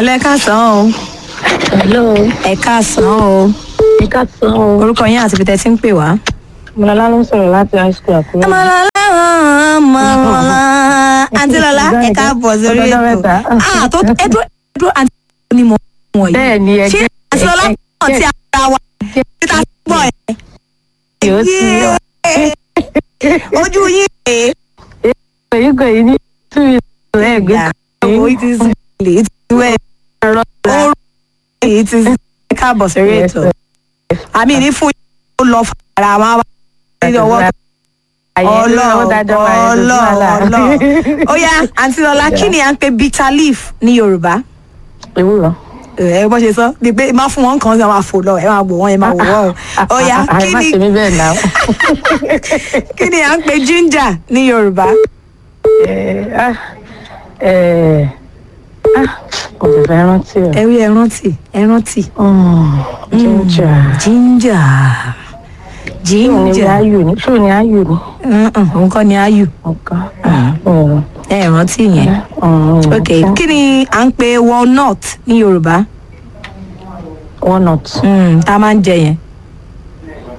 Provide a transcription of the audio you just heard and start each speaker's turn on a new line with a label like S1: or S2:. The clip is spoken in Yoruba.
S1: ẹlẹ́ káàsán o
S2: hello
S1: ẹ káàsán o
S2: ẹ káàsán o
S1: orúkọ yín àti pété tí ń pè wá.
S2: ọmọlọlá ló ń sọ̀rọ̀ láti high school àkúrẹ́.
S1: ọmọlọlá ọmọlọlá àǹtí lọlá ẹ káàbọ̀ sórí
S2: Ọjọ́
S1: ètò
S2: mẹ́ta.
S1: ah tó ẹ dúró ẹ dúró àǹtí lọlá ni mo mọ̀ yìí
S2: bẹ́ẹ̀ ni ẹ
S1: ṣé àǹtí lọlá mọ̀ tí ara wa títa gbọ́ ẹ.
S2: yóò sí ọ.
S1: ojú yín rèé.
S2: èyí kò yí ní two years ẹgbẹ́
S1: Ìyàwó it is late it is well ó it is ẹ káàbọ̀ sórí
S2: Yes,
S1: ètò àmì ní fún yín ó lọ fara máa wá ní ọwọ́ ọlọ ọlọ ọlọ ó yá àǹtí lọlá kí ni à ń pè bitter leaf ní yorùbá
S2: ewúrọ.
S1: ẹ bọ́ ṣe sọ ni pé má fún wọn kan sí àwọn àfò lọ ẹ máa wò wọn ẹ máa wò wọn o ó yá kí
S2: àìmá
S1: ni
S2: ṣe mí bẹ́ẹ̀ náà.
S1: kí ni à ń pè ginger ní yorùbá
S2: Eh, ah, eh, ah, kò lè fẹ́ rántí o.
S1: ẹ rí ẹ rántí ẹ rántí
S2: Mm, ginger.
S1: ginger
S2: ṣé òun ni
S1: ginger
S2: ayù ni ṣé òun ni ayù ni.
S1: Mm-mm, òun kọ́ ni ayù
S2: nǹkan. Mm,
S1: ẹ rántí yẹn
S2: mm,
S1: ok kí ni à ń pè walnut ní yorùbá
S2: walnut.
S1: Mm, tá a máa ń jẹ yẹn